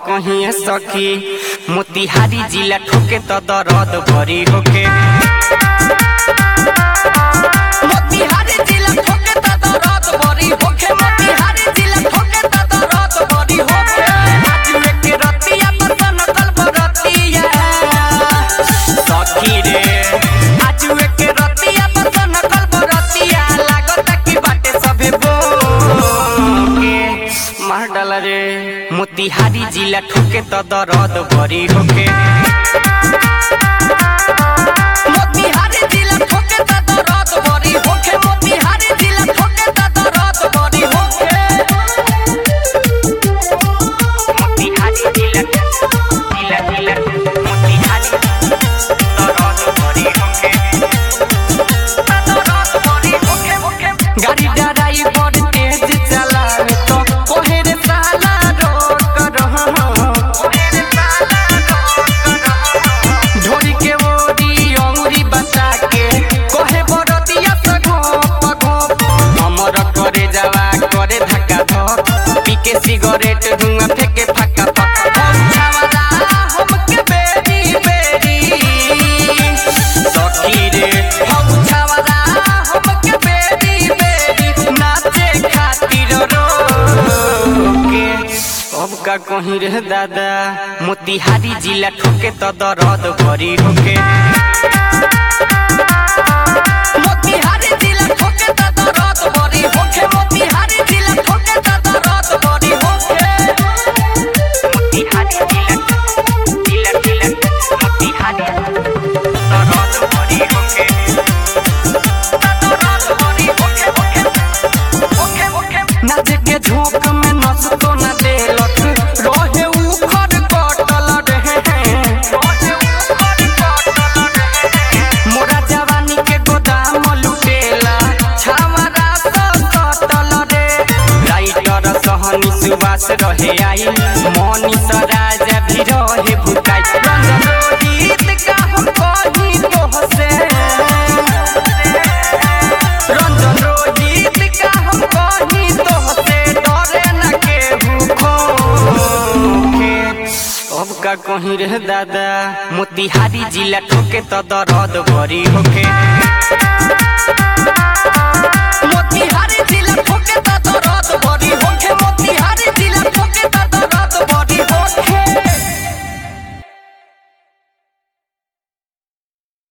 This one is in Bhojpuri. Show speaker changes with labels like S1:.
S1: कहीं सखी मोतिहारी जिला ठोके तो दर्द भरी होके मोतिहारी जिला ठोके तो दर्द भरी होके मोतिहारी जिला ठोके तो दर्द भरी होके आज के रतिया बसन कल बरतिया सखी रे आज के रतिया बसन कल बरतिया लागत कि बाटे सबे बोके मार डाला रे मोतिहारी जिला ठोके तो दर्द भरी होके मोतिहारी जिला ठोके तो दर्द भरी होके मोतिहारी जिला ठोके तो दर्द भरी होके मोतिहारी जिला जिला जिला मोतिहारी दर्द भरी होके दर्द भरी होके होके गाड़ी ड्राइवर तेज चलावे तो कोहे रे साला रोक रहा कोहे रे साला रोक रहा ढोरी के ओरी अंगुरी बचा के कोहे बरतिया से घोप घोप हमर करे जावा करे धक्का धक पी के सिगरेट धुआं फेंके फक्का फक्का छावला हमके बेरी बेरी सखी रे हम छावला हमके बेरी बेरी नाचे खातिर रोके अब का कहीं रे दादा मोतिहारी जिला ठोके तो दर्द भरी होके मोतिहारी जिला ठोके तो दर्द भरी होके मोतिहारी जिला ठोके तो दर्द भरी होके मोतिहारी जिला जिला जिला मोतिहारी दर्द भरी होके दर्द भरी होके होके होके होके नाच के झोंक में नस तो न देलक रहे उखड़ कटल रहे रहे उखड़ कटल रहे मोरा जवानी के गोदाम लुटेला छावरा सब कटल रे राइटर सहनी सुबास रहे आई मनीष राजा भी रहे भुकाई रंजन रोहित का हम कहीं तोहसे रंजन रोहित का हम कहीं तोहसे डरे न केहू खोके अब का कहीं रे दादा मोतिहारी जिला ठोके तो दर्द भरी होके